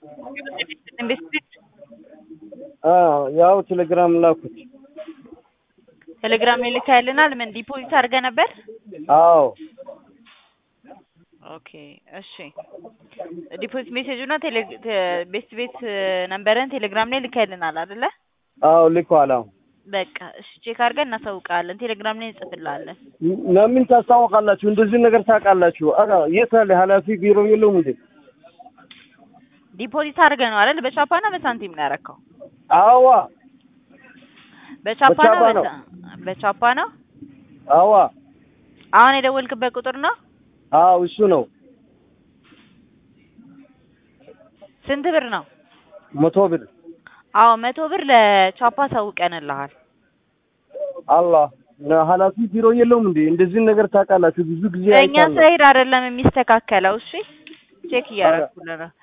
ኢንቨስትሜንት ያው ቴሌግራም ላኩት። ቴሌግራም ላይ ልካልናል። ምን ዲፖዚት አድርገህ ነበር? አዎ ኦኬ እሺ። ዲፖዚት ሜሴጅ እና ቴሌ ቤስት ቤት ነምበርን ቴሌግራም ላይ ልካልናል አይደለ? አዎ ልኳል። አዎ በቃ እሺ፣ ቼክ አድርገን እናሳውቃለን። ቴሌግራም ላይ እንጽፍልሃለን። ለምን ታስታውቃላችሁ? እንደዚህ ነገር ታውቃላችሁ? ኧረ የት አለ ኃላፊ ቢሮ የለውም እንዴ? ዲፖዚት አድርገህ ነው አይደል? በቻፓ እና በሳንቲም ነው ያደረከው? አዋ በቻፓ ነው በቻፓ ነው። በሳ- በቻፓ ነው። አዋ አሁን የደወልክበት ቁጥር ነው? አዎ እሱ ነው። ስንት ብር ነው? መቶ ብር አዎ መቶ ብር ለቻፓ አሳውቀንልሃል። አላህ ኃላፊ ቢሮ የለውም እንዴ? እንደዚህ ነገር ታውቃላችሁ? ብዙ ጊዜ በእኛ አይቻለሁ። ሳይድ አይደለም የሚስተካከለው። እሺ ቼክ እያደረኩልህ ነው።